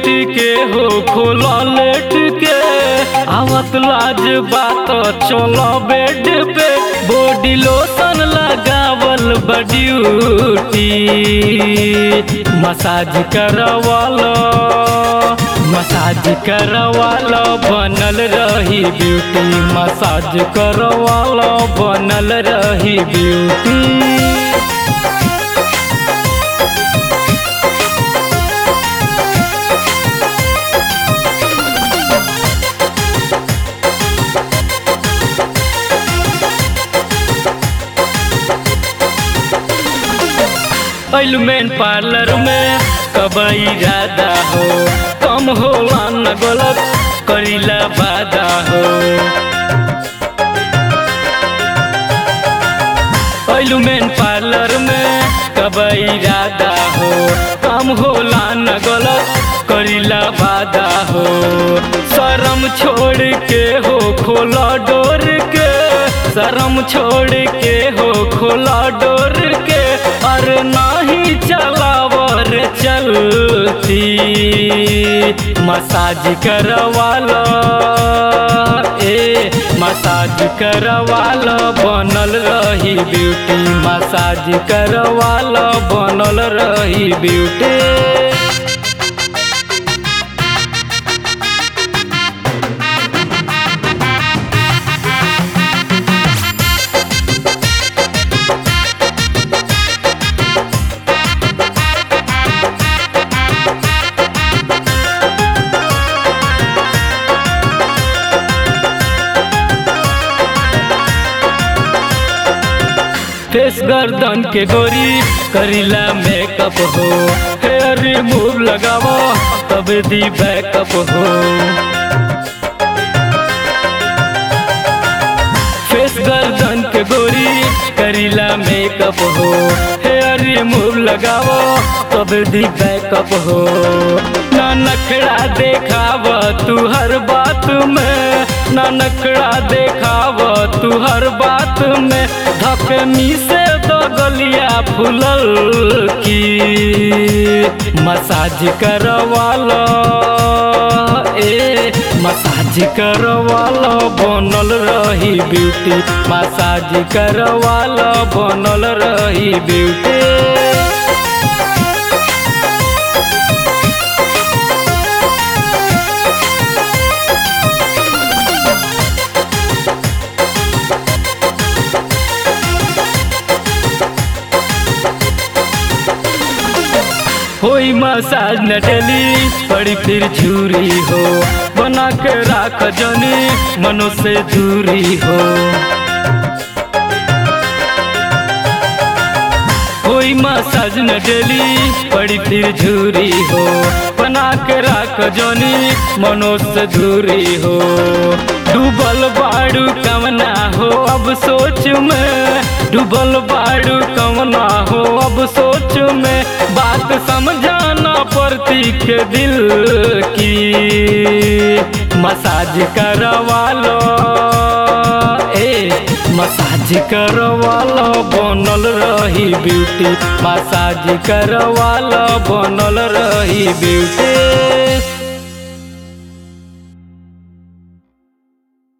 late के हो खोला लेट के आवत लाज बात चलो बेड पे बॉडी लोशन लगावल बड्यूटी मसाज करवालो मसाज करवालो बनल रही ब्यूटी मसाज करवालो बनल रही ब्यूटी एलमेंट पार्लर में कब इरादा हो कम होला न गलत करीला वादा हो एलमेंट पार्लर में कब इरादा हो कम होला न गलत करीला वादा हो शरम छोड़ के हो खोला डोर के शरम छोड़ के हो खोला डोर के अरे नाही चलावर चलती मसाज करवालो ए मसाज करवालो बनल रही ब्यूटी मसाज करवालो बनल रही ब्यूटी फेस गर्दन के गोरी करीला मेकअप हो हेयर रिमूव लगावो तब दी बैकअप हो फेस गर्दन के गोरी करीला मेकअप हो हेयर रिमूव लगावो तब दी बैकअप हो ना नखड़ा देखाव तू हर बात में ना नखड़ा देखाव तू हर बात में धकमी से दो गलिया फुलल की मसाज करवालो ए मसाज करवालो बनल रही ब्यूटी मसाज करवालो बनल रही ब्यूटी होई मसाज न डली पड़ी फिर झूरी हो बना के राख जनी मनो से दूरी हो होई मसाज न डली पड़ी फिर झूरी हो बना के राख जनी मनो से दूरी हो डूबल बाड़ू कमना हो अब सोच में डूबल बाड़ू कमना हो अब सोच में बात समझाना पड़ती के दिल की मसाज करवालो ए मसाज करवालो बनल रही ब्यूटी मसाज करवालो बनल रही ब्यूटी